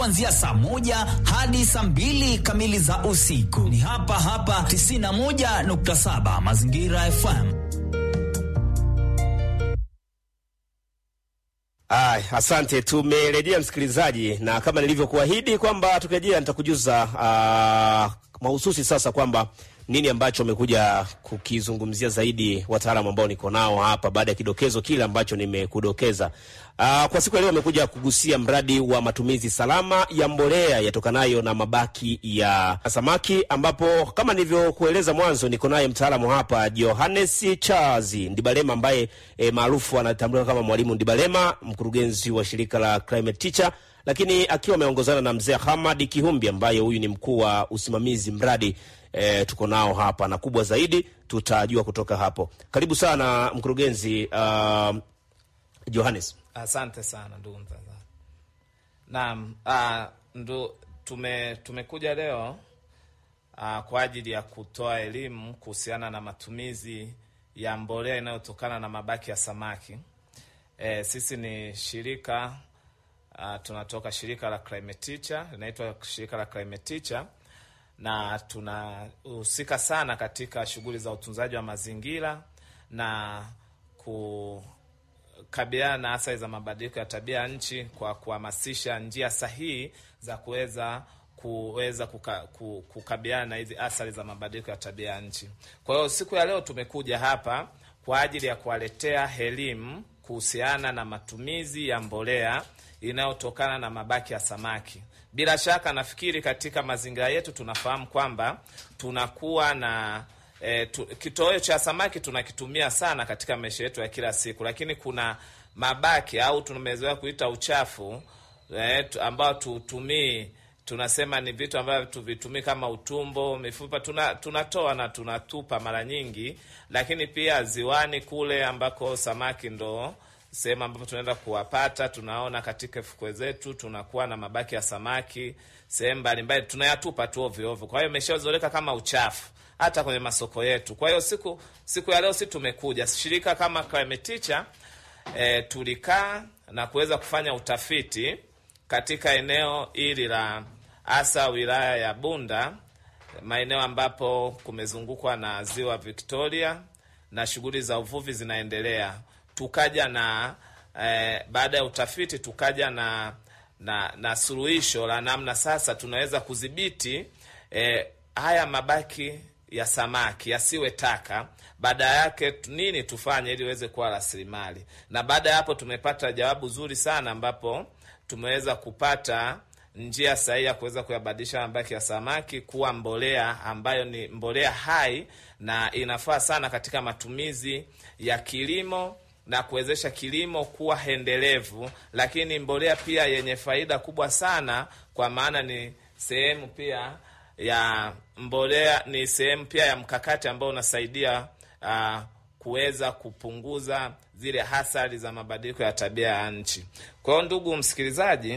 kuanzia saa moja hadi saa mbili kamili za usiku. Ni hapa hapa 91.7 Mazingira FM. Ay, asante. Tumerejea msikilizaji, na kama nilivyokuahidi kwamba tukirejea nitakujuza uh, mahususi sasa kwamba nini ambacho amekuja kukizungumzia zaidi wataalamu ambao niko nao hapa baada ya kidokezo kile ambacho nimekudokeza. Uh, kwa siku ya leo amekuja kugusia mradi wa matumizi salama ya mbolea yatokanayo na mabaki ya samaki, ambapo kama nilivyokueleza mwanzo, niko naye mtaalamu hapa Johannes Charles Ndibalema ambaye e, maarufu anatambulika kama Mwalimu Ndibalema, mkurugenzi wa shirika la Climate Teacher, lakini akiwa ameongozana na mzee Hamad Kihumbi ambaye huyu ni mkuu wa usimamizi mradi e, tuko nao hapa na kubwa zaidi tutajua kutoka hapo. Karibu sana mkurugenzi uh, Johannes. Asante sana ndugu mtangazaji. Naam, ah, ndo tume tumekuja leo ah, kwa ajili ya kutoa elimu kuhusiana na matumizi ya mbolea inayotokana na mabaki ya samaki. E, sisi ni shirika ah, tunatoka shirika la Climate Teacher, linaitwa shirika la Climate Teacher na tunahusika sana katika shughuli za utunzaji wa mazingira na ku kabiliana na athari za mabadiliko ya tabia ya nchi kwa kuhamasisha njia sahihi za kuweza kuweza kuka, ku- kukabiliana na hizi athari za mabadiliko ya tabia ya nchi. Kwa hiyo siku ya leo tumekuja hapa kwa ajili ya kuwaletea elimu kuhusiana na matumizi ya mbolea inayotokana na mabaki ya samaki. Bila shaka nafikiri katika mazingira yetu tunafahamu kwamba tunakuwa na E, tu, kitoweo cha samaki tunakitumia sana katika maisha yetu ya kila siku, lakini kuna mabaki au tumezoea kuita uchafu e, tu, ambao tutumii tunasema ni vitu ambavyo tuvitumii kama utumbo, mifupa tuna, tunatoa na tunatupa mara nyingi, lakini pia ziwani kule ambako samaki ndo sehemu ambapo tunaenda kuwapata, tunaona katika fukwe zetu tunakuwa na mabaki ya samaki sehemu mbalimbali, tunayatupa tu ovyo ovyo. Kwa hiyo imeshazoleka kama uchafu hata kwenye masoko yetu. Kwa hiyo siku siku ya leo si tumekuja shirika kama Climate Teacher e, tulikaa na kuweza kufanya utafiti katika eneo hili la hasa wilaya ya Bunda, maeneo ambapo kumezungukwa na ziwa Victoria na shughuli za uvuvi zinaendelea. Tukaja na e, baada ya utafiti tukaja na na, na suluhisho la namna sasa tunaweza kudhibiti e, haya mabaki ya samaki yasiwe taka. Baada yake nini tufanye ili iweze kuwa rasilimali? Na baada ya hapo tumepata jawabu zuri sana, ambapo tumeweza kupata njia sahihi ya kuweza kuyabadilisha mabaki ya samaki kuwa mbolea ambayo ni mbolea hai na inafaa sana katika matumizi ya kilimo na kuwezesha kilimo kuwa endelevu, lakini mbolea pia yenye faida kubwa sana, kwa maana ni sehemu pia ya mbolea ni sehemu pia ya mkakati ambao unasaidia uh, kuweza kupunguza zile hasara za mabadiliko ya tabia ya nchi. Kwa hiyo ndugu msikilizaji,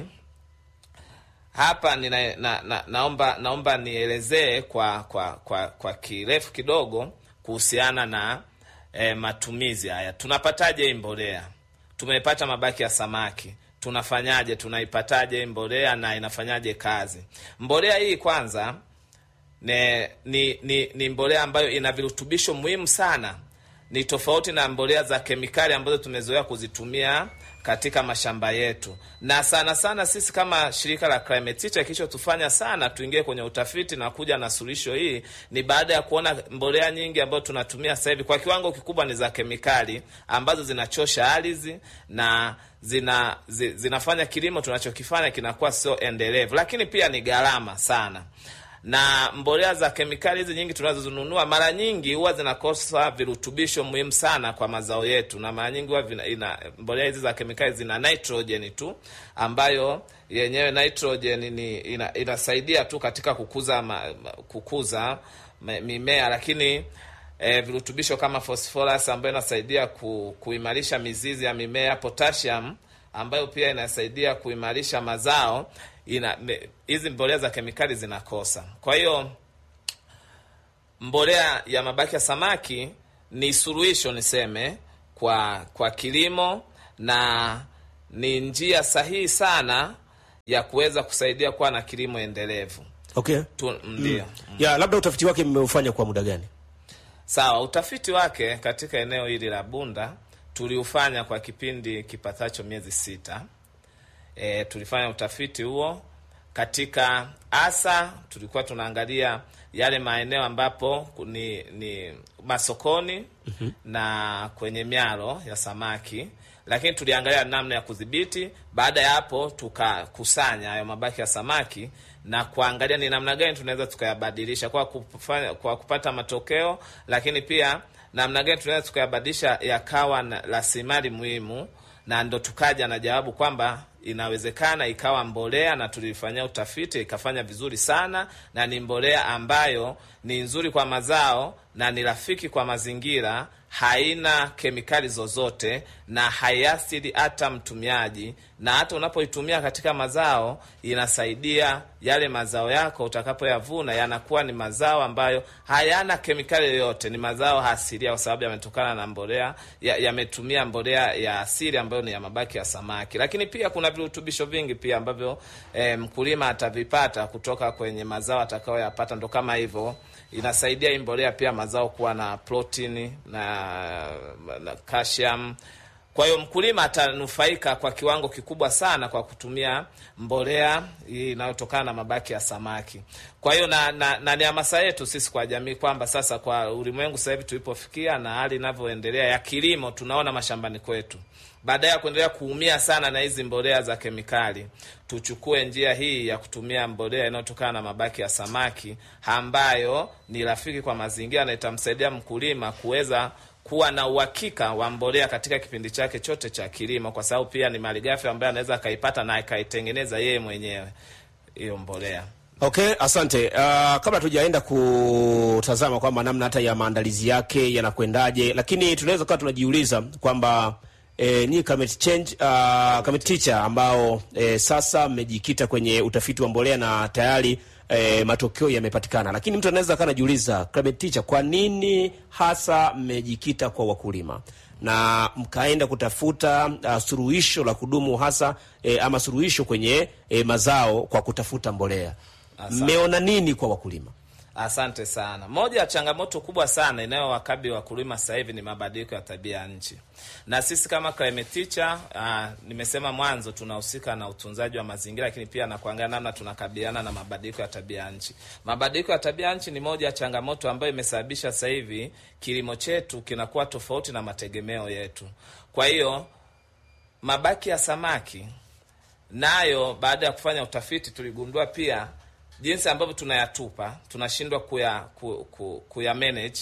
hapa nina, na, na, naomba naomba nielezee kwa kwa kwa, kwa kirefu kidogo kuhusiana na eh, matumizi haya. Tunapataje hii mbolea? Tumepata mabaki ya samaki tunafanyaje? Tunaipataje hii mbolea na inafanyaje kazi? Mbolea hii kwanza ne, ni, ni, ni mbolea ambayo ina virutubisho muhimu sana. Ni tofauti na mbolea za kemikali ambazo tumezoea kuzitumia katika mashamba yetu, na sana sana sisi kama shirika la Climate Teacher kilichotufanya sana tuingie kwenye utafiti na kuja na suluhisho hii ni baada ya kuona mbolea nyingi ambazo tunatumia sasa hivi kwa kiwango kikubwa ni za kemikali ambazo zinachosha ardhi na zina zi, zinafanya kilimo tunachokifanya kinakuwa sio endelevu, lakini pia ni gharama sana na mbolea za kemikali hizi nyingi tunazozinunua mara nyingi huwa zinakosa virutubisho muhimu sana kwa mazao yetu, na mara nyingi huwa vina- ina mbolea hizi za kemikali zina nitrogen tu, ambayo yenyewe nitrogen ni ina, inasaidia tu katika kukuza ma, ma- kukuza ma- mimea, lakini e, virutubisho kama phosphorus ambayo inasaidia ku, kuimarisha mizizi ya mimea, potassium ambayo pia inasaidia kuimarisha mazao ina me- hizi mbolea za kemikali zinakosa. Kwa hiyo mbolea ya mabaki ya samaki ni suluhisho niseme kwa kwa kilimo na ni njia sahihi sana ya kuweza kusaidia kuwa na kilimo endelevu Okay. tu, ndio Ya, labda utafiti wake mmeufanya kwa muda gani? Sawa, utafiti wake katika eneo hili la Bunda tuliufanya kwa kipindi kipatacho miezi sita. E, tulifanya utafiti huo katika hasa, tulikuwa tunaangalia yale maeneo ambapo ni, ni masokoni na kwenye mialo ya samaki, lakini tuliangalia namna ya kudhibiti. Baada ya hapo, tukakusanya hayo mabaki ya samaki na kuangalia ni namna gani tunaweza tukayabadilisha kwa kufanya, kwa kupata matokeo, lakini pia namna gani tunaweza tukayabadilisha yakawa na rasilimali muhimu, na ndo tukaja na jawabu kwamba inawezekana ikawa mbolea, na tulifanyia utafiti ikafanya vizuri sana, na ni mbolea ambayo ni nzuri kwa mazao na ni rafiki kwa mazingira, haina kemikali zozote na haiathiri hata mtumiaji, na hata unapoitumia katika mazao inasaidia yale mazao yako utakapoyavuna yanakuwa ni mazao ambayo hayana kemikali yoyote, ni mazao asilia kwa sababu yametokana na mbolea, yametumia ya mbolea ya asili ambayo ni ya mabaki ya samaki. Lakini pia kuna virutubisho vingi pia ambavyo eh, mkulima atavipata kutoka kwenye mazao atakayoyapata, ndo kama hivyo inasaidia hii mbolea pia mazao kuwa na protini na, na calcium. Kwa hiyo mkulima atanufaika kwa kiwango kikubwa sana kwa kutumia mbolea hii inayotokana na mabaki ya samaki. Kwa hiyo na, na, na ni hamasa yetu sisi kwa jamii kwamba sasa kwa ulimwengu sasa hivi tulipofikia na hali inavyoendelea ya kilimo, tunaona mashambani kwetu baada ya kuendelea kuumia sana na hizi mbolea za kemikali, tuchukue njia hii ya kutumia mbolea inayotokana na mabaki ya samaki ambayo ni rafiki kwa mazingira na itamsaidia mkulima kuweza kuwa na uhakika wa mbolea katika kipindi chake chote cha kilimo, kwa sababu pia ni malighafi ambayo anaweza akaipata na akaitengeneza yeye mwenyewe hiyo mbolea. Okay, asante. Uh, kabla tujaenda kutazama kwamba namna hata ya maandalizi yake yanakwendaje, lakini tunaweza kuwa tunajiuliza kwamba E, ni Climate Change uh, Climate Teacher ambao e, sasa mmejikita kwenye utafiti wa mbolea na tayari e, matokeo yamepatikana, lakini mtu anaweza akawa anajiuliza Climate Teacher, kwa nini hasa mmejikita kwa wakulima na mkaenda kutafuta uh, suluhisho la kudumu hasa e, ama suluhisho kwenye e, mazao kwa kutafuta mbolea? Mmeona nini kwa wakulima? Asante sana. Moja ya changamoto kubwa sana inayowakabili wakulima sasa hivi ni mabadiliko ya tabia ya nchi, na sisi kama Climate Teacher uh, nimesema mwanzo tunahusika na utunzaji wa mazingira, lakini pia na kuangalia namna tunakabiliana na mabadiliko ya tabia ya nchi. Mabadiliko ya tabia ya nchi ni moja ya changamoto ambayo imesababisha sasa hivi kilimo chetu kinakuwa tofauti na mategemeo yetu. Kwa hiyo mabaki ya samaki nayo, baada ya kufanya utafiti, tuligundua pia jinsi ambavyo tunayatupa tunashindwa kuya, ku, ku, kuya manage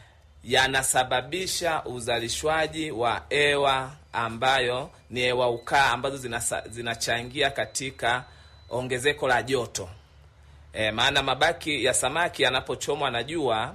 yanasababisha uzalishwaji wa hewa ambayo ni hewa ukaa ambazo zinasa, zinachangia katika ongezeko la joto e, maana mabaki ya samaki yanapochomwa na jua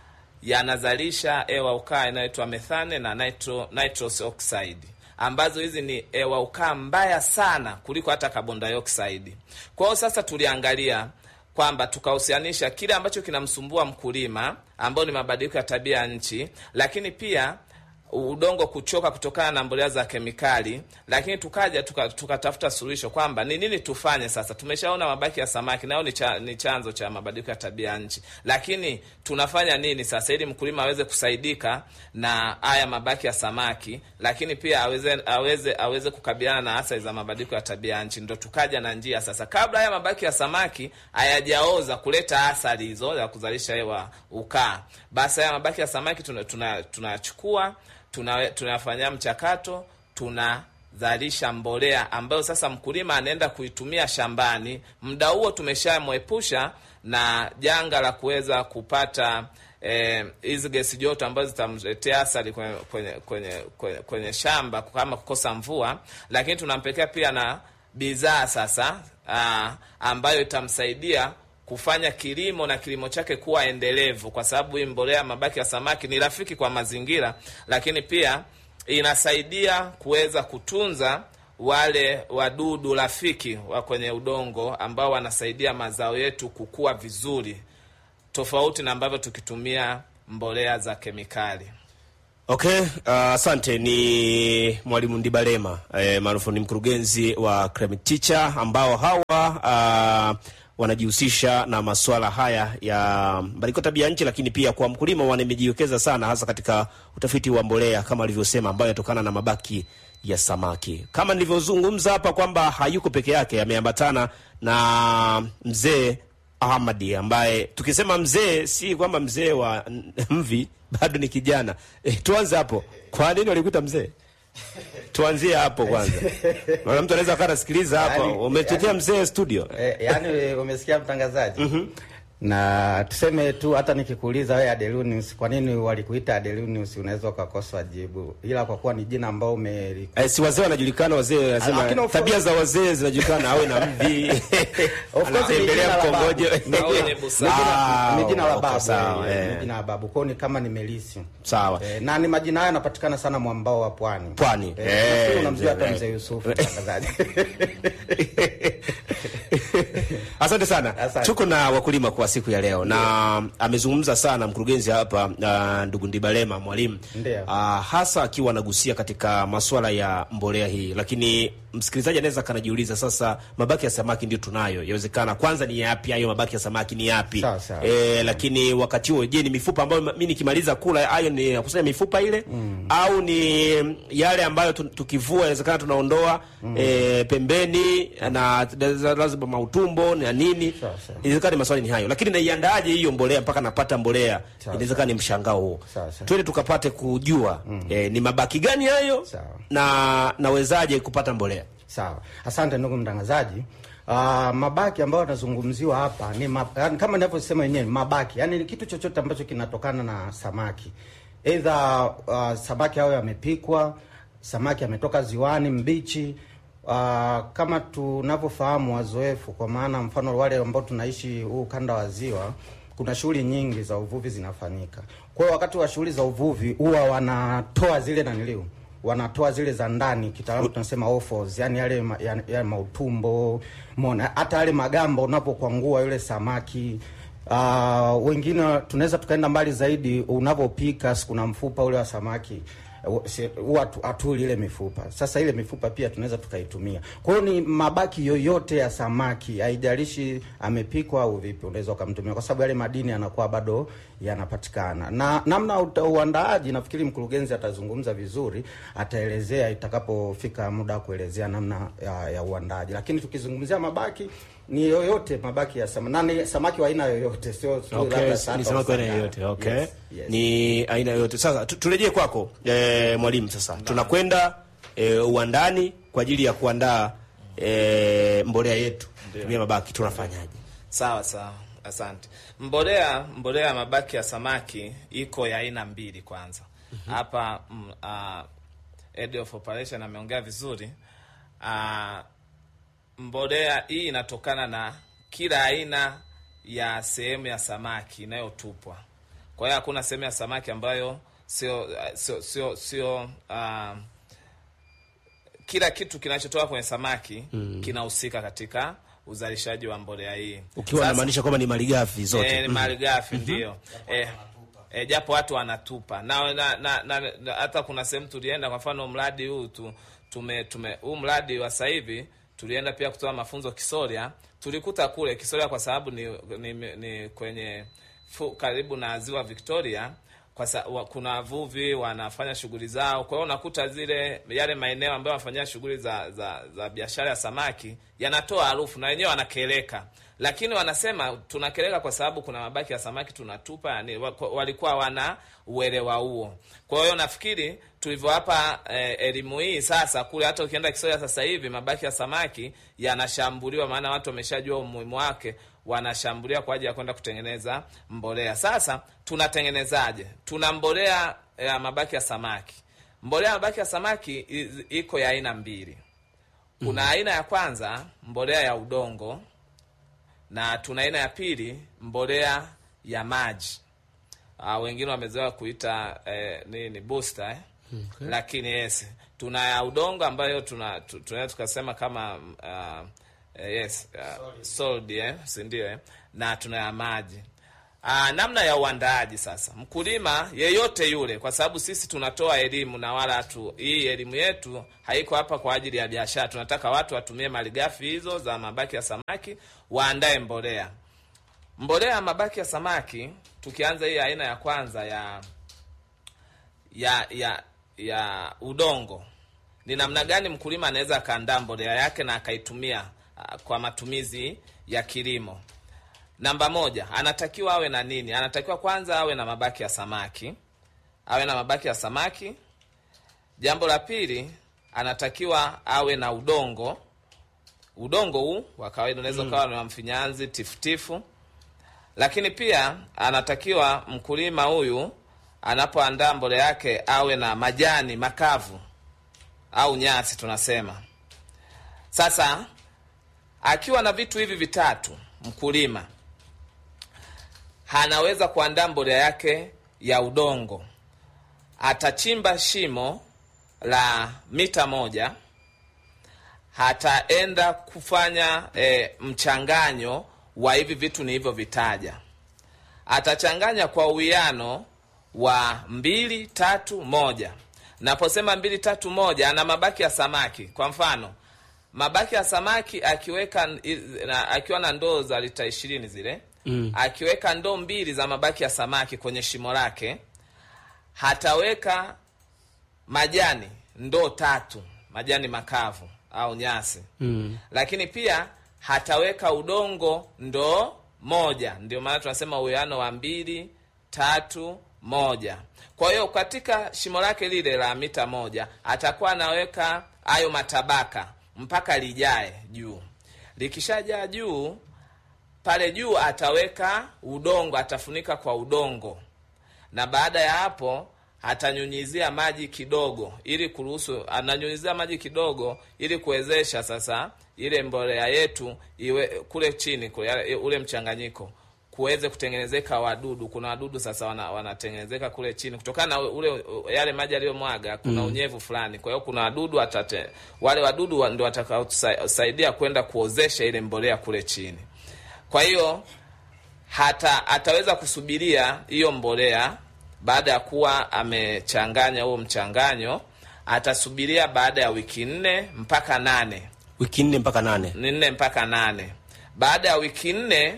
yanazalisha hewa ukaa inayoitwa methane na nitro, nitrous oxide ambazo hizi ni hewa ukaa mbaya sana kuliko hata carbon dioxide. Kwa hiyo sasa tuliangalia kwamba tukahusianisha kile ambacho kinamsumbua mkulima ambao ni mabadiliko ya tabia ya nchi, lakini pia udongo kuchoka kutokana na mbolea za kemikali, lakini tukaja tukatafuta tuka suluhisho kwamba ni nini tufanye sasa. Tumeshaona mabaki ya samaki nayo ni, cha, ni chanzo cha mabadiliko ya tabia ya nchi, lakini tunafanya nini sasa ili mkulima aweze kusaidika na haya mabaki ya samaki, lakini pia aweze aweze aweze kukabiliana na athari za mabadiliko ya tabia ya nchi. Ndo tukaja na njia sasa, kabla haya mabaki ya samaki hayajaoza kuleta athari hizo za kuzalisha hewa ukaa, basi haya mabaki ya samaki tunachukua tuna tunafanyia mchakato, tunazalisha mbolea ambayo sasa mkulima anaenda kuitumia shambani. Muda huo tumeshamwepusha na janga la kuweza kupata hizi eh, gesi joto ambazo zitamletea athari kwenye, kwenye, kwenye, kwenye, kwenye shamba kama kukosa mvua, lakini tunampekea pia na bidhaa sasa aa, ambayo itamsaidia kufanya kilimo na kilimo chake kuwa endelevu, kwa sababu hii mbolea mabaki ya samaki ni rafiki kwa mazingira, lakini pia inasaidia kuweza kutunza wale wadudu rafiki wa kwenye udongo ambao wanasaidia mazao yetu kukua vizuri, tofauti na ambavyo tukitumia mbolea za kemikali. Okay, uh, asante. Ni mwalimu Ndibalema eh, maarufu ni mkurugenzi wa Climate Teacher ambao hawa uh, wanajihusisha na masuala haya ya mabadiliko ya tabia nchi, lakini pia kwa mkulima wamejiwekeza sana, hasa katika utafiti wa mbolea kama alivyosema, ambayo yatokana na mabaki ya samaki. Kama nilivyozungumza hapa kwamba hayuko peke yake, ameambatana na mzee Ahmadi ambaye tukisema mzee si kwamba mzee wa mvi, bado ni kijana. E, tuanze hapo. Kwa nini walikuita mzee? Tuanzie hapo kwanza, maana mtu anaweza akawa anasikiliza hapa, Yaani- umetetea yaani- mzee studio. Eh, yaani umesikia mtangazaji na tuseme tu hata nikikuuliza wewe Adelunius, kwa nini walikuita Adelunius, unaweza ukakosa jibu, ila kwa kuwa ni jina ambao ume Eh, si wazee wanajulikana, wazee Lakini wanasema of course- tabia za wazee zinajulikana, awe na mvi course ni anatembelea jina la babu. mkongojo. Ni Au wenye busara. Ah, ni jina la okay, babu, sawa, eh, eh. ni jina la babu kwao, ni kama ni Melisi Sawa. eh, na ni majina haya yanapatikana sana mwambao wa pwani Pwani. eh, Eh, nafikiri unamjua hata eh. mzee Yusufu mtangazaji Asante sana. Asante. Tuko na wakulima kwa siku ya leo na amezungumza sana mkurugenzi hapa uh, ndugu Ndibalema mwalimu Ndio. uh, hasa akiwa anagusia katika masuala ya mbolea hii, lakini msikilizaji anaweza kanajiuliza sasa, mabaki ya samaki ndio tunayo, yawezekana kwanza ni yapi hayo mabaki ya samaki ni yapi? Sawa, sawa. E, lakini wakati huo, je, ni mifupa ambayo mimi nikimaliza kula hayo ni nakusanya mifupa ile au ni yale ambayo tu- tukivua inawezekana tunaondoa e, pembeni na lazima mautumbo na nini, Sawa, sawa. inawezekana ni maswali ni hayo, lakini naiandaje hiyo mbolea mpaka napata mbolea? Sawa, Inawezekana ni mshangao huo. Sawa, sawa. Twende tukapate kujua e, ni mabaki gani hayo Sawa. na nawezaje kupata mbolea? Sawa, asante ndugu mtangazaji. Uh, mabaki ambayo yanazungumziwa hapa ni ma, yani, kama ninavyosema wenyewe mabaki, yani ni kitu chochote ambacho kinatokana na samaki, aidha uh, samaki hao yamepikwa, samaki ametoka ziwani mbichi. Uh, kama tunavyofahamu wazoefu, kwa maana mfano wale ambao tunaishi huu ukanda wa ziwa kuna shughuli nyingi za uvuvi zinafanyika. Kwa hiyo wakati wa shughuli za uvuvi huwa wanatoa zile naniliu wanatoa zile za ndani, kitaalamu tunasema offals, yani yale ma, yani, yale mautumbo mona, hata yale magamba unapokwangua yule samaki. Uh, wengine tunaweza tukaenda mbali zaidi, unavyopika si kuna mfupa ule wa samaki uh, si- huwa tu- hatuli ile mifupa. Sasa ile mifupa pia tunaweza tukaitumia. Kwa hiyo ni mabaki yoyote ya samaki, haijalishi amepikwa au vipi, unaweza ukamtumia, kwa sababu yale madini yanakuwa bado yanapatikana. Na namna uta- uandaaji, nafikiri mkurugenzi atazungumza vizuri, ataelezea itakapofika muda wa kuelezea namna ya, ya uandaaji. Lakini tukizungumzia mabaki ni yoyote mabaki ya samaki, na ni samaki wa aina yoyote, sio sio Okay, labda ni sata samaki wa aina au yoyote. sangara. Okay. Yes, yes. Ni aina yoyote. Sasa tu- turejee kwako eh, mwalimu sasa. Tunakwenda eh, uwandani kwa ajili ya kuandaa eh, mbolea yetu. Tumia mabaki tunafanyaje? Sawa sawa, asante. Mbolea mbolea ya mabaki ya samaki iko ya aina mbili. Kwanza hapa mm, uh, head of operation ameongea vizuri. Uh, mbolea hii inatokana na kila aina ya sehemu ya samaki inayotupwa. Kwa hiyo hakuna sehemu ya samaki ambayo sio sio sio sio uh, kila kitu kinachotoka kwenye samaki kinahusika katika uzalishaji wa mbolea hii. Ukiwa Sasa- unamaanisha kwamba ni malighafi zote. Eh, ni malighafi ndio. Eh, eh, japo watu wanatupa na, na, na, na, na hata kuna sehemu tulienda, kwa mfano mradi huu tu, tume tume huu mradi wa sasa hivi tulienda pia kutoa mafunzo Kisoria, tulikuta kule Kisoria kwa sababu ni, ni, ni kwenye fu, karibu na ziwa Victoria kwa sa, wa, kuna wavuvi wanafanya shughuli zao. Kwa hiyo unakuta zile yale maeneo ambayo wanafanyia shughuli za, za, za biashara ya samaki yanatoa harufu na wenyewe wanakeleka, lakini wanasema tunakeleka kwa sababu kuna mabaki ya samaki tunatupa. Yani wa- kwa- walikuwa wana uelewa huo. Kwa hiyo nafikiri tulivyowapa eh, elimu hii sasa, kule hata ukienda Kisoya sasa hivi mabaki ya samaki yanashambuliwa, maana watu wameshajua umuhimu wake wanashambulia kwa ajili ya kwenda kutengeneza mbolea. Sasa tunatengenezaje? Tuna mbolea ya mabaki ya samaki. Mbolea ya mabaki ya samaki i- iko ya aina mbili. Kuna aina ya kwanza mbolea ya udongo, na tuna aina ya pili mbolea ya maji. Uh, wengine wamezoea kuita eh, nini booster eh? Lakini yes, tuna ya udongo ambayo tuna tu- tunaweza tukasema kama uh, eh, yes uh, solid eh, si ndio eh? na tuna ya maji Aa, namna ya uandaaji sasa, mkulima yeyote yule, kwa sababu sisi tunatoa elimu na wala tu, hii elimu yetu haiko hapa kwa ajili ya biashara. Tunataka watu watumie malighafi hizo za mabaki ya samaki, waandae mbolea. Mbolea ya mabaki ya samaki, tukianza hii aina ya kwanza ya ya ya ya udongo, ni namna gani mkulima anaweza akaandaa mbolea yake na akaitumia ah, kwa matumizi ya kilimo. Namba moja, anatakiwa awe na nini? Anatakiwa kwanza awe na mabaki ya samaki, awe na mabaki ya samaki. Jambo la pili, anatakiwa awe na udongo. Udongo huu wa kawaida unaweza ukawa ni wa mfinyanzi tifutifu, lakini pia anatakiwa mkulima huyu anapoandaa mbolea yake awe na majani makavu au nyasi tunasema. Sasa akiwa na vitu hivi vitatu, mkulima anaweza kuandaa mbolea yake ya udongo. Atachimba shimo la mita moja, ataenda kufanya e, mchanganyo wa hivi vitu nilivyovitaja. Atachanganya kwa uwiano wa mbili tatu moja. Naposema mbili tatu moja, ana mabaki ya samaki. Kwa mfano mabaki ya samaki akiweka na, akiwa na ndoo za lita ishirini zile mm. akiweka ndoo mbili za mabaki ya samaki kwenye shimo lake, hataweka majani ndoo tatu, majani makavu au nyasi mm. lakini pia hataweka udongo ndoo moja. Ndio maana tunasema uwiano wa mbili tatu moja. Kwa hiyo katika shimo lake lile la mita moja atakuwa anaweka hayo matabaka mpaka lijae juu. Likishajaa juu, pale juu ataweka udongo, atafunika kwa udongo, na baada ya hapo atanyunyizia maji kidogo, ili kuruhusu, ananyunyizia maji kidogo ili kuwezesha sasa ile mbolea yetu iwe kule chini kule, ule mchanganyiko kuweze kutengenezeka wadudu. Kuna wadudu sasa wana, wanatengenezeka kule chini kutokana na ule yale maji aliyomwaga, kuna mm. unyevu fulani. Kwa hiyo kuna wadudu watate, wale wadudu ndio watakaosaidia kwenda kuozesha ile mbolea kule chini. Kwa hiyo hata ataweza kusubiria hiyo mbolea baada ya kuwa amechanganya huo mchanganyo, atasubiria baada ya wiki nne mpaka nane, wiki nne mpaka nane, ni nne mpaka nane. Baada ya wiki nne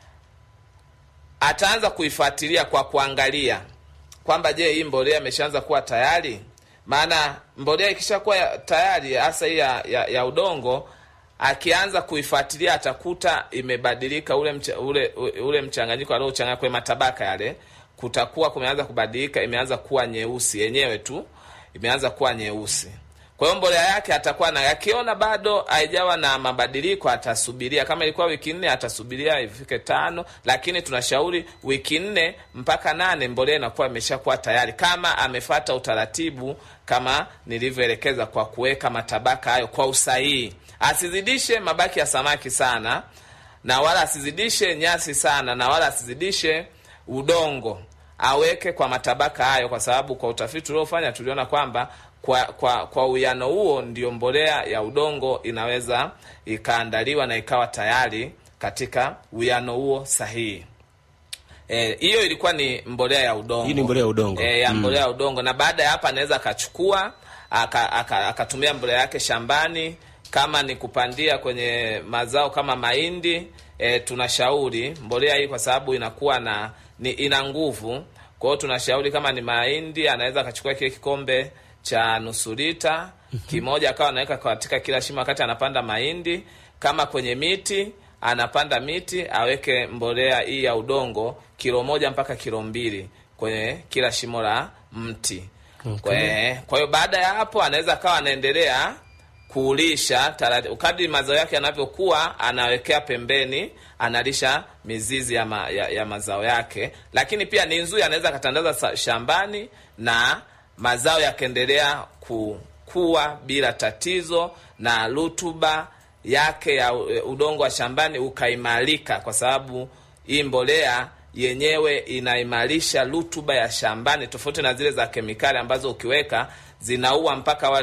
ataanza kuifuatilia kwa kuangalia kwamba je, hii mbolea imeshaanza kuwa tayari. Maana mbolea ikishakuwa tayari, hasa hii ya, ya, ya udongo, akianza kuifuatilia atakuta imebadilika ule, mcha, ule, ule mchanganyiko aliochanganya kwenye matabaka yale, kutakuwa kumeanza kubadilika, imeanza kuwa nyeusi yenyewe tu, imeanza kuwa nyeusi. Kwa hiyo mbolea yake atakuwa na, akiona bado haijawa na mabadiliko atasubiria. Kama ilikuwa wiki nne atasubiria ifike tano, lakini tunashauri wiki nne mpaka nane mbolea inakuwa imeshakuwa tayari, kama amefata utaratibu kama nilivyoelekeza, kwa kuweka matabaka hayo kwa usahihi. Asizidishe mabaki ya samaki sana, na wala asizidishe nyasi sana, na wala asizidishe udongo. Aweke kwa matabaka hayo, kwa sababu kwa utafiti uliofanya tuliona kwamba kwa kwa kwa uwiano huo ndio mbolea ya udongo inaweza ikaandaliwa na ikawa tayari katika uwiano huo sahihi. Hiyo e, ilikuwa ni mbolea ya udongo. Hii ni mbolea ya udongo. E, ya mbolea ya udongo na baada ya hapa anaweza akachukua akatumia aka, aka mbolea yake shambani kama ni kupandia kwenye mazao kama mahindi e, tunashauri mbolea hii kwa sababu inakuwa na ni, ina nguvu. Kwa hiyo tunashauri kama ni mahindi anaweza akachukua kile kikombe cha nusu lita kimoja akawa anaweka katika kila shimo wakati anapanda mahindi. Kama kwenye miti anapanda miti, aweke mbolea hii ya udongo kilo moja mpaka kilo mbili kwenye kila shimo la mti. Okay. Kwa hiyo baada ya hapo anaweza akawa anaendelea kuulisha kadri mazao yake yanavyokuwa, anawekea pembeni, analisha mizizi ya, ma, ya, ya mazao yake, lakini pia ni nzuri, anaweza akatandaza shambani na mazao yakaendelea kukua bila tatizo, na rutuba yake ya udongo wa shambani ukaimarika, kwa sababu hii mbolea yenyewe inaimarisha rutuba ya shambani, tofauti na zile za kemikali ambazo ukiweka zinaua mpaka wale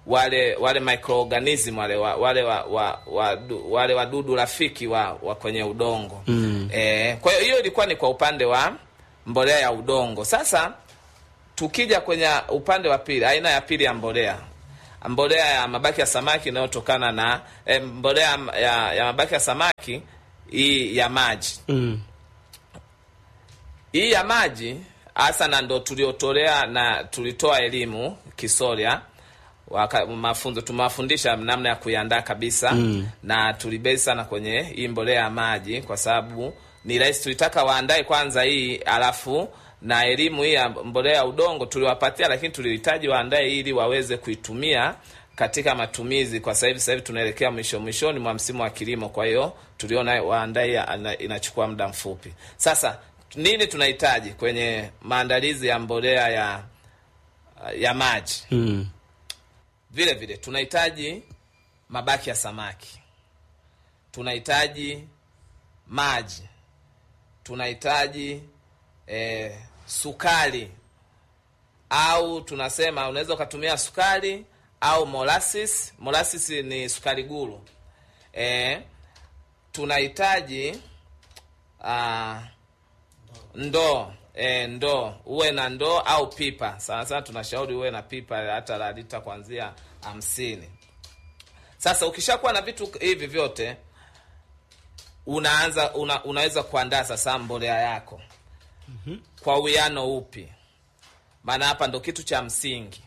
wale wale microorganism wale wa, wale wa, wa, wa, du- wale wadudu rafiki wa, wa kwenye udongo mm. E, kwa hiyo hiyo ilikuwa ni kwa upande wa mbolea ya udongo. Sasa tukija kwenye upande wa pili, aina ya pili ya mbolea mbolea ya mabaki ya samaki inayotokana na eh, mbolea ya, ya mabaki ya samaki hii ya maji Mm. hii ya maji hasa na ndo tuliotolea na tulitoa elimu Kisoria waka, mafunzo tumewafundisha namna ya kuiandaa kabisa mm. na tulibezi sana kwenye hii mbolea ya maji kwa sababu ni rahisi. Tulitaka waandae kwanza hii alafu na elimu hii ya mbolea ya udongo tuliwapatia, lakini tulihitaji waandae ili waweze kuitumia katika matumizi kwa sasa hivi. Sasa hivi tunaelekea mwisho mwishoni mwa msimu wa kilimo, kwa hiyo tuliona waandae ya- ana- inachukua muda mfupi. Sasa nini tunahitaji kwenye maandalizi ya mbolea ya ya maji? Mm. Vile vile tunahitaji mabaki ya samaki, tunahitaji maji, tunahitaji eh, sukari au tunasema unaweza ukatumia sukari au molasses. Molasses ni sukari guru. Eh, tunahitaji ah, ndoo e, ndoo uwe na ndoo au pipa. Sana sana tunashauri uwe na pipa hata la lita kuanzia hamsini. Sasa ukishakuwa na vitu hivi vyote unaanza una, unaweza kuandaa sasa mbolea yako kwa uwiano upi? Maana hapa ndo kitu cha msingi.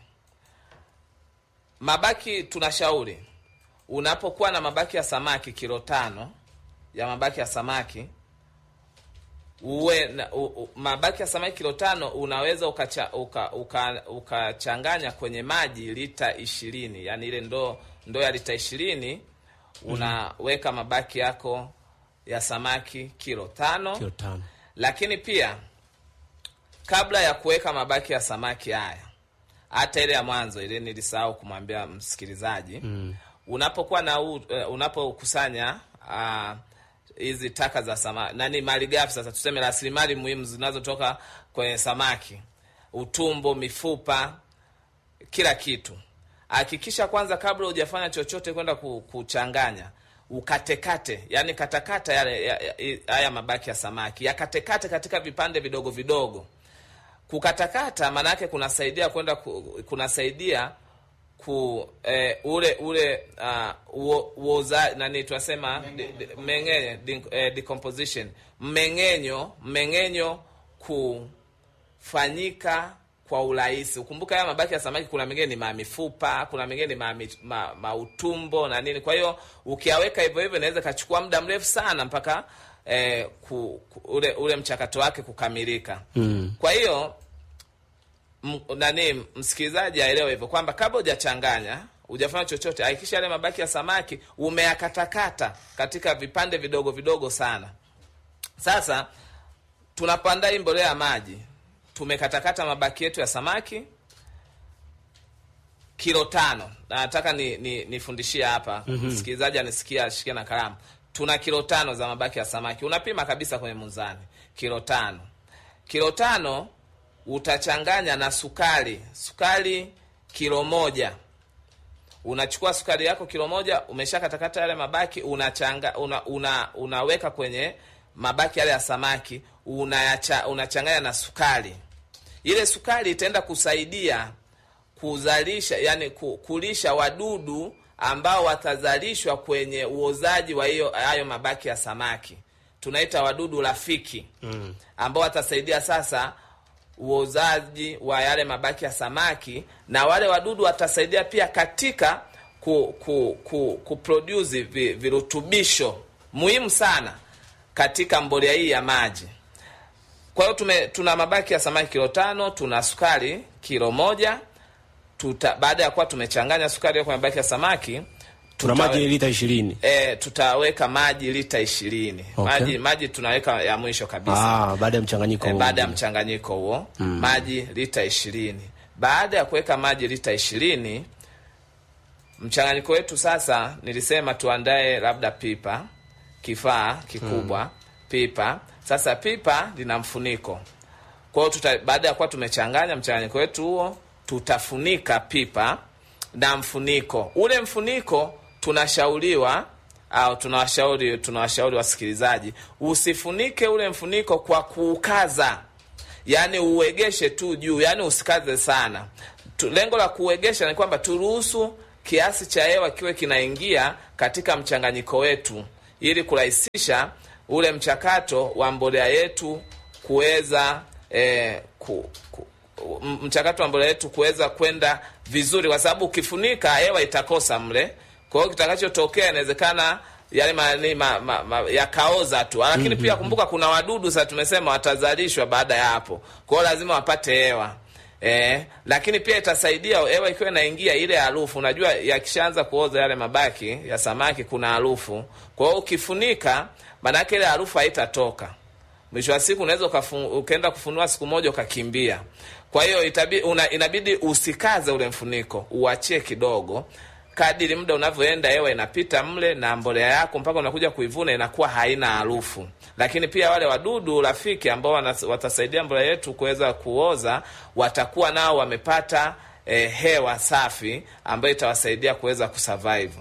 Mabaki tunashauri unapokuwa na mabaki ya samaki kilo tano ya mabaki ya samaki uwe na, u, u, mabaki ya samaki kilo tano unaweza ukacha, uka, uka, ukachanganya kwenye maji lita ishirini yani ile ndoo ndoo ya lita ishirini unaweka mabaki yako ya samaki kilo tano Kilo tano. lakini pia kabla ya kuweka mabaki ya samaki haya hata ile ya mwanzo ile nilisahau kumwambia msikilizaji mm. unapokuwa na u, uh, unapokusanya ah, hizi taka za samaki nani malighafi sasa tuseme rasilimali muhimu zinazotoka kwenye samaki utumbo mifupa kila kitu hakikisha kwanza kabla hujafanya chochote kwenda ku- kuchanganya ukatekate yani katakata yale ya- ya- haya mabaki ya samaki yakatekate katika vipande vidogo vidogo kukatakata maanake kunasaidia kwenda ku, kunasaidia ku eh, ule ule uh, uo- uoza nani tunasema di- di- mmeng'enyo di- eh, decomposition mmeng'enyo mmeng'enyo kufanyika kwa urahisi. Ukumbuka haya mabaki ya samaki, kuna mengine ni mamifupa, kuna mengine ni mami- ma, mautumbo na nini. Kwa hiyo ukiyaweka hivyo hivyo inaweza ikachukua muda mrefu sana mpaka eh, ku, ku, ule ule mchakato wake kukamilika. mm. Kwa hiyo m- nani msikilizaji aelewe hivyo kwamba kabla hujachanganya hujafanya chochote, hakikisha yale mabaki ya samaki umeyakatakata katika vipande vidogo vidogo sana. Sasa tunapoandaa hii mbolea ya maji, tumekatakata mabaki yetu ya samaki kilo tano. Na nataka ni, ni, nifundishie hapa msikilizaji anisikia ashikie na kalamu. Tuna kilo tano za mabaki ya samaki, unapima kabisa kwenye muzani, kilo tano. Kilo tano utachanganya na sukari, sukari kilo moja unachukua sukari yako kilo moja, umeshakatakata yale mabaki, unachanga una, una, unaweka kwenye mabaki yale ya samaki, unayacha, unachanganya na sukari. Ile sukari itaenda kusaidia kuzalisha, yani ku- kulisha wadudu ambao watazalishwa kwenye uozaji wa hiyo hayo mabaki ya samaki, tunaita wadudu rafiki mm. ambao watasaidia sasa uozaji wa yale mabaki ya samaki, na wale wadudu watasaidia pia katika ku, ku, ku, kuproduce vi, virutubisho muhimu sana katika mbolea hii ya maji. Kwa hiyo tume tuna mabaki ya samaki kilo tano, tuna sukari kilo moja. Tuta, baada ya kuwa tumechanganya sukari hiyo kwenye mabaki ya samaki tuna tutawe- maji lita ishirini E, tutaweka maji lita ishirini. Okay. Maji maji tunaweka ya mwisho kabisa ah, baada ya mchanganyiko e, huu baada ya mwingine. mchanganyiko huo maji lita ishirini. Baada ya kuweka maji lita ishirini, mchanganyiko wetu sasa, nilisema tuandae labda pipa, kifaa kikubwa pipa. Sasa pipa lina mfuniko, kwa hiyo tuta- baada ya kuwa tumechanganya mchanganyiko wetu huo, tutafunika pipa na mfuniko. Ule mfuniko tunashauriwa au tunawashauri tunawashauri wasikilizaji, usifunike ule mfuniko kwa kuukaza, yaani uegeshe tu juu, yaani usikaze sana tu, lengo la kuegesha ni kwamba turuhusu kiasi cha hewa kiwe kinaingia katika mchanganyiko wetu ili kurahisisha ule mchakato wa mbolea yetu kuweza eh, ku, ku, m- mchakato wa mbolea yetu kuweza kwenda vizuri, kwa sababu ukifunika hewa itakosa mle. Kwa hiyo kitakachotokea inawezekana yale mani ma, ma, ma, yakaoza tu, lakini pia kumbuka, kuna wadudu sasa, tumesema watazalishwa baada ya hapo, kwa hiyo lazima wapate hewa. Eh, lakini pia itasaidia hewa ikiwa inaingia ile harufu. Unajua, yakishaanza kuoza yale mabaki ya samaki kuna harufu. Kwa hiyo ukifunika, maanake ile harufu haitatoka. Mwisho wa siku unaweza ukafu- ukaenda kufunua siku moja ukakimbia. Kwa hiyo itabi- una- inabidi usikaze ule mfuniko, uachie kidogo. Kadiri muda unavyoenda, hewa inapita mle na mbolea yako mpaka unakuja kuivuna inakuwa haina harufu. Lakini pia wale wadudu rafiki ambao wana- watasaidia mbolea yetu kuweza kuoza, watakuwa nao wamepata eh, hewa safi ambayo itawasaidia kuweza kusurvive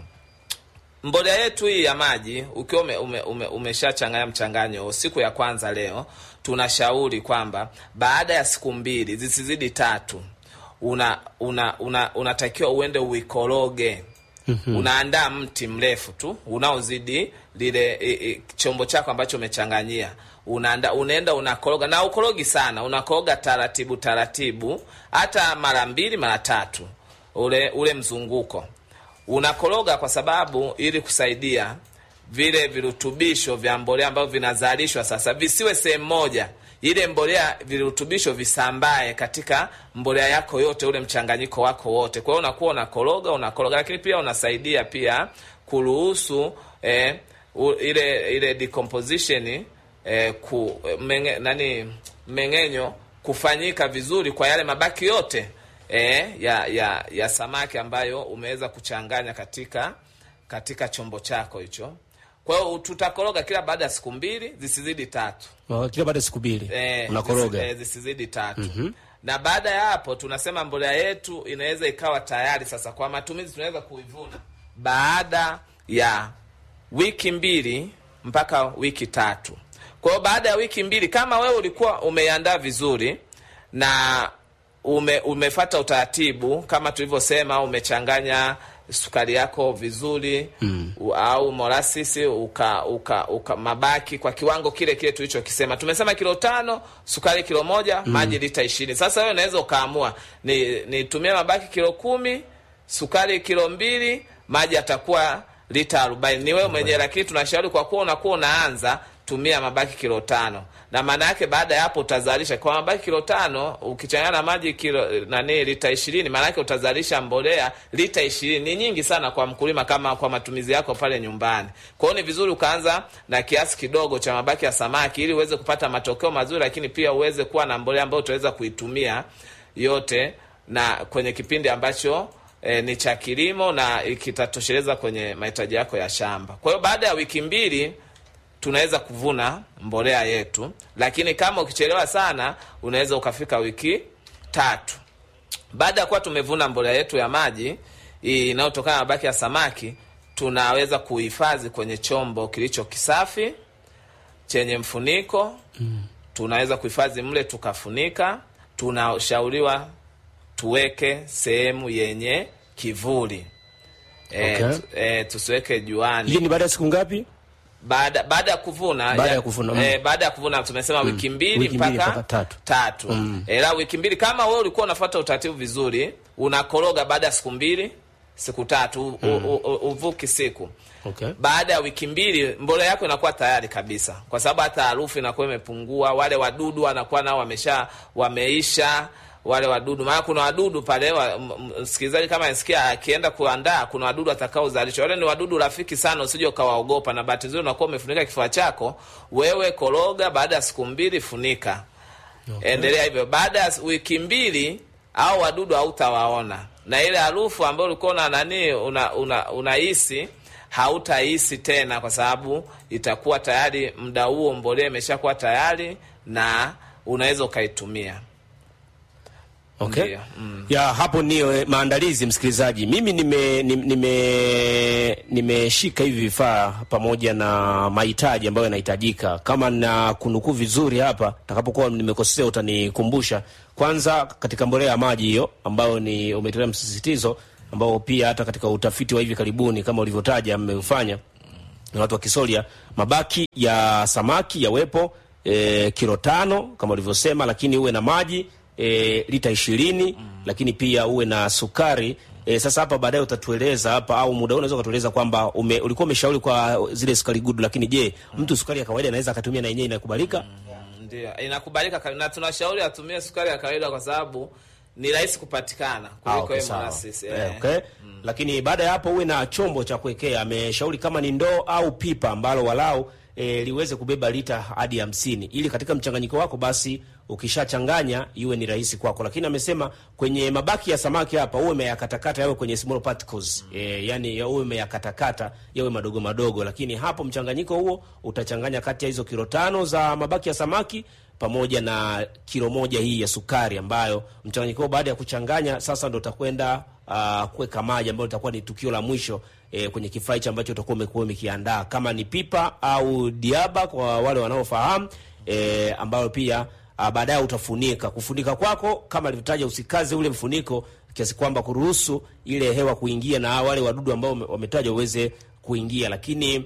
mbolea yetu hii ya maji ukiwa ume, ume, ume, umeshachanganya mchanganyo siku ya kwanza leo, tunashauri kwamba baada ya siku mbili zisizidi tatu una una una unatakiwa uende uikoroge. Unaandaa mti mrefu tu unaozidi lile i, i, chombo chako ambacho umechanganyia unaanda, unaenda unakoroga, na ukorogi sana, unakoroga taratibu taratibu, hata mara mbili mara tatu, ule ule mzunguko unakoroga kwa sababu ili kusaidia vile virutubisho vya mbolea ambavyo vinazalishwa sasa visiwe sehemu moja, ile mbolea virutubisho visambae katika mbolea yako yote, ule mchanganyiko wako wote. Kwa hiyo unakuwa unakoroga unakoroga, lakini pia unasaidia pia kuruhusu eh, u, ile ile decomposition eh, ku menge, nani mmeng'enyo kufanyika vizuri kwa yale mabaki yote eh, ya, ya ya samaki ambayo umeweza kuchanganya katika katika chombo chako hicho. Kwa hiyo tutakoroga kila baada ya siku mbili zisizidi tatu. Oh, kila baada ya siku mbili Eh, unakoroga. zisi- eh, zisizidi tatu na baada ya hapo tunasema mbolea yetu inaweza ikawa tayari sasa kwa matumizi. Tunaweza kuivuna baada ya wiki mbili mpaka wiki tatu. Kwa hiyo baada ya wiki mbili, kama wewe ulikuwa umeiandaa vizuri na ume, umefata utaratibu kama tulivyosema, umechanganya sukari yako vizuri mm. au molasisi uka, uka, uka mabaki kwa kiwango kile kile tulichokisema. Tumesema kilo tano, sukari kilo moja, maji lita ishirini. Sasa wewe unaweza ukaamua ni nitumie mabaki kilo kumi, sukari kilo mbili, maji atakuwa lita arobaini. Ni wewe mwenyewe, lakini tunashauri kwa kuwa unakuwa unaanza tumia mabaki kilo tano na maana yake baada ya hapo utazalisha kwa mabaki kilo tano ukichanganya na maji kilo nani lita ishirini maana yake utazalisha mbolea lita ishirini ni nyingi sana kwa mkulima kama kwa matumizi yako pale nyumbani kwa hiyo ni vizuri ukaanza na kiasi kidogo cha mabaki ya samaki ili uweze kupata matokeo mazuri lakini pia uweze kuwa na mbolea ambayo utaweza kuitumia yote na kwenye kipindi ambacho E, ni cha kilimo na kitatosheleza kwenye mahitaji yako ya shamba. Kwa hiyo baada ya wiki mbili tunaweza kuvuna mbolea yetu, lakini kama ukichelewa sana unaweza ukafika wiki tatu. Baada ya kuwa tumevuna mbolea yetu ya maji hii inayotokana na mabaki ya samaki, tunaweza kuhifadhi kwenye chombo kilicho kisafi chenye mfuniko mm. Tunaweza kuhifadhi mle tukafunika. Tunashauriwa tuweke sehemu yenye kivuli e, Okay. tu, e, tusiweke juani Hii ni baada ya siku ngapi? baada baada ya kuvuna Baada ya kuvuna, mm. eh, baada ya kuvuna tumesema wiki mbili Wiki mbili mpaka mpaka tatu. tatu eh, la wiki mbili kama wewe ulikuwa unafuata utaratibu vizuri unakoroga baada ya siku mbili siku tatu u, u, u, uvuki siku Okay. baada ya wiki mbili mbolea yako inakuwa tayari kabisa, kwa sababu hata harufu inakuwa imepungua. Wale wadudu wanakuwa nao wamesha wameisha wale wadudu, maana kuna wadudu pale wa, m- m- msikilizaji kama nisikia akienda kuandaa, kuna wadudu atakaozalishwa. Wale ni wadudu rafiki sana, usije ukawaogopa, na bahati nzuri unakuwa umefunika kifua chako. Wewe koroga, baada ya siku mbili funika, endelea hivyo. Baada ya wiki mbili au wadudu hautawaona, na ile harufu ambayo ulikuwa na nani una, una, unahisi hautahisi tena, kwa sababu itakuwa tayari muda huo mbolea imeshakuwa tayari na unaweza ukaitumia. Okay. Ndiyo, mm. Ya hapo ni eh, maandalizi msikilizaji. Mimi nime nim- nime nimeshika hivi vifaa pamoja na mahitaji ambayo yanahitajika. Kama na kunukuu vizuri hapa, takapokuwa nimekosea utanikumbusha. Kwanza katika mbolea ya maji hiyo ambayo ni umetolea msisitizo ambao pia hata katika utafiti wa hivi karibuni kama ulivyotaja mmeufanya na watu wa Kisolia, mabaki ya samaki yawepo e, kilo tano kama ulivyosema, lakini uwe na maji e, lita ishirini lakini pia uwe na sukari e, sasa hapa baadaye utatueleza hapa au muda huu unaweza ukatueleza kwamba ume, ulikuwa umeshauri kwa zile sukari gudu, lakini je, mtu sukari ya kawaida anaweza akatumia na yenyewe inakubalika? Ndio, inakubalika ka- na tunashauri atumie sukari ya kawaida kwa sababu ni rahisi kupatikana Ah, kuliko okay, okay, sawa. molasses. Eh, Eh. okay. Lakini baada ya hapo uwe na chombo cha kuwekea. Ameshauri kama ni ndoo au pipa ambalo walau e, liweze kubeba lita hadi hamsini ili katika mchanganyiko wako basi ukishachanganya iwe ni rahisi kwako. Lakini amesema kwenye mabaki ya samaki hapa uwe umeyakatakata yawe kwenye small particles e, yani ya uwe umeyakatakata yawe madogo madogo, lakini hapo mchanganyiko huo utachanganya kati ya hizo kilo tano za mabaki ya samaki pamoja na kilo moja hii ya sukari ambayo mchanganyiko huo baada ya kuchanganya sasa ndo utakwenda uh, kuweka maji ambayo itakuwa ni tukio la mwisho eh, kwenye kifaa hicho ambacho utakuwa umekuwa umekiandaa kama ni pipa au diaba kwa wale wanaofahamu eh, ambayo pia uh, baadaye utafunika. Kufunika kwako kama alivyotaja, usikaze ule mfuniko kiasi kwamba kuruhusu ile hewa kuingia na wale wadudu ambao wame- wametajwa uweze kuingia, lakini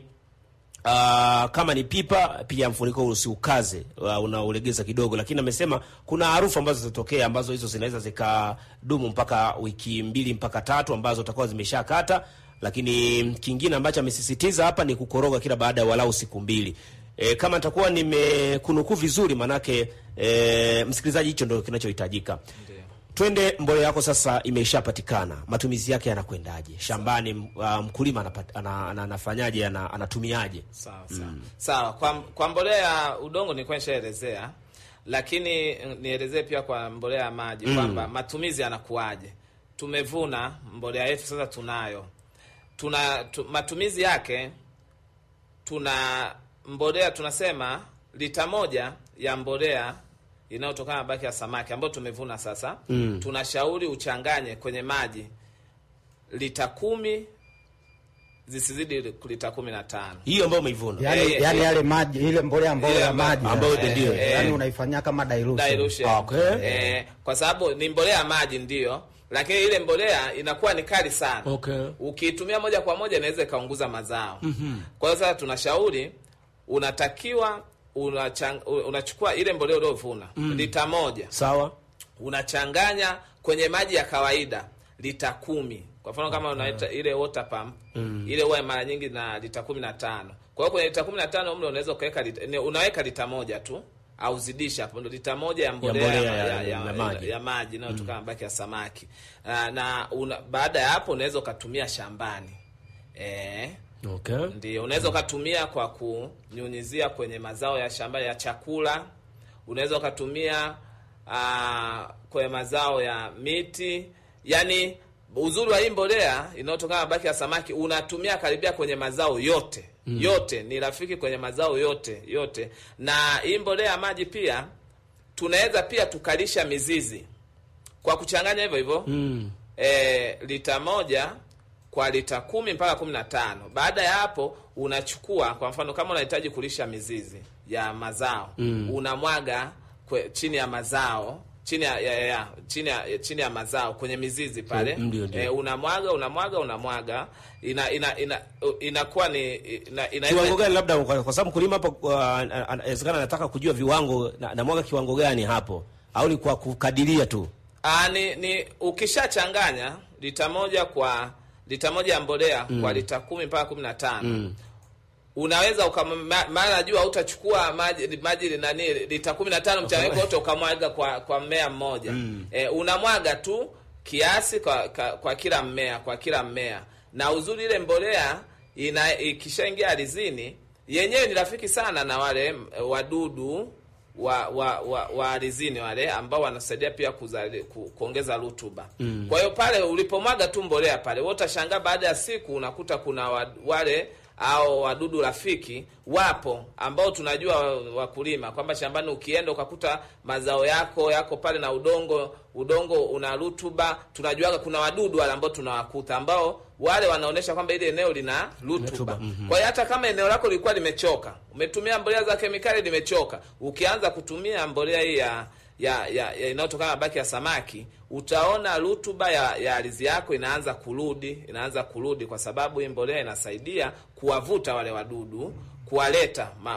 Uh, kama ni pipa pia mfuniko usiukaze, uh, unaulegeza kidogo, lakini amesema kuna harufu ambazo zitatokea ambazo hizo zinaweza zikadumu mpaka wiki mbili mpaka tatu ambazo utakuwa zimeshakata. Lakini kingine ambacho amesisitiza hapa ni kukoroga kila baada ya walau siku mbili. E, kama nitakuwa nimekunukuu vizuri, manake e, msikilizaji, hicho ndio kinachohitajika. Twende mbolea yako sasa, imeshapatikana, matumizi yake yanakwendaje shambani? Uh, mkulima anapata, ana, ana, anafanyaje ana, anatumiaje? Sawa sawa sawa. Kwa, kwa mbolea ya udongo nilikuwa nishaelezea, lakini mm, nielezee pia kwa mbolea ya maji kwamba matumizi yanakuwaje. Tumevuna mbolea yetu sasa, tunayo tuna tu, matumizi yake tuna mbolea tunasema lita moja ya mbolea inayotokana na mabaki ya samaki ambayo tumevuna sasa, tunashauri uchanganye kwenye maji lita kumi zisizidi lita kumi na tano. hiyo ambayo umeivuna yani, Eh, yani eh, yale maji ile mbolea ambayo ile ya ambayo- maji ambayo sasa. ndio, eh, yani eh. unaifanyia kama dilution. dilution. Okay. Eh, kwa sababu ni mbolea ya maji ndio, lakini ile mbolea inakuwa ni kali sana. Okay. Ukiitumia moja kwa moja inaweza ikaunguza mazao. Kwa hiyo sasa tunashauri unatakiwa unachang, unachukua ile mbolea uliovuna lita moja sawa unachanganya kwenye maji ya kawaida lita kumi kwa mfano kama unaita ile water pump ile huwa mara nyingi na lita kumi na tano kwa hiyo kwenye lita kumi na tano mle unaweza ukaweka lita, ni- unaweka lita moja tu au zidisha hapo ndo lita moja ya mbolea mbolea ya, ya- ya, ya, ya maji. ya maji inayotokana na mabaki ya samaki na, na una, baada ya hapo unaweza ukatumia shambani eh, okay. ndio unaweza ukatumia kwa kunyunyizia kwenye mazao ya shamba ya chakula. Unaweza ukatumia ah, kwenye mazao ya miti. Yani uzuri wa hii mbolea inayotokana na mabaki ya samaki unatumia karibia kwenye mazao yote yote, ni rafiki kwenye mazao yote yote. Na hii mbolea ya maji pia tunaweza pia tukalisha mizizi kwa kuchanganya hivyo hivyo mm. e, lita moja kwa lita kumi mpaka kumi na tano. Baada ya hapo unachukua kwa mfano kama unahitaji kulisha mizizi ya mazao Mm. unamwaga kwe, chini ya mazao chini ya, ya, ya, chini ya, chini ya mazao kwenye mizizi pale Mm, ndio, ndio. e, unamwaga unamwaga unamwaga ina ina ina inakuwa ni ina, ina, kiwango gani labda kwa, kwa sababu mkulima hapo uh, ana- inawezekana anataka kujua viwango na, na mwaga kiwango gani hapo au ni kwa kukadiria tu Ah, ni, ni ukishachanganya lita moja kwa lita moja ya mbolea kwa lita kumi mpaka kumi na tano mm. unaweza ukama- ma- maana najua hautachukua maji maji nani lita kumi na tano mchanganyiko wote ukamwaga kwa kwa mmea mmoja e, unamwaga tu kiasi kwa, kwa, kwa kila mmea kwa kila mmea na uzuri ile mbolea ina ikishaingia ardhini yenyewe ni rafiki sana na wale m- wadudu wa wa wa, wa ardhini wale ambao wanasaidia pia kuzali, ku, kuongeza rutuba kwa hiyo pale ulipomwaga tu mbolea pale wewe utashangaa baada ya siku unakuta kuna wa, wale au wadudu rafiki wapo ambao tunajua wa- wakulima kwamba shambani ukienda ukakuta mazao yako yako pale na udongo udongo una rutuba, tunajuaga kuna wadudu wale ambao tunawakuta ambao wale wanaonyesha kwamba ile eneo lina rutuba. Kwa hiyo hata kama eneo lako lilikuwa limechoka, umetumia mbolea za kemikali limechoka, ukianza kutumia mbolea hii ya ya, ya, ya inayotokana na mabaki ya samaki utaona rutuba ya, ya ardhi yako inaanza kurudi inaanza kurudi, kwa sababu hii mbolea inasaidia kuwavuta wale wadudu kuwaleta ma,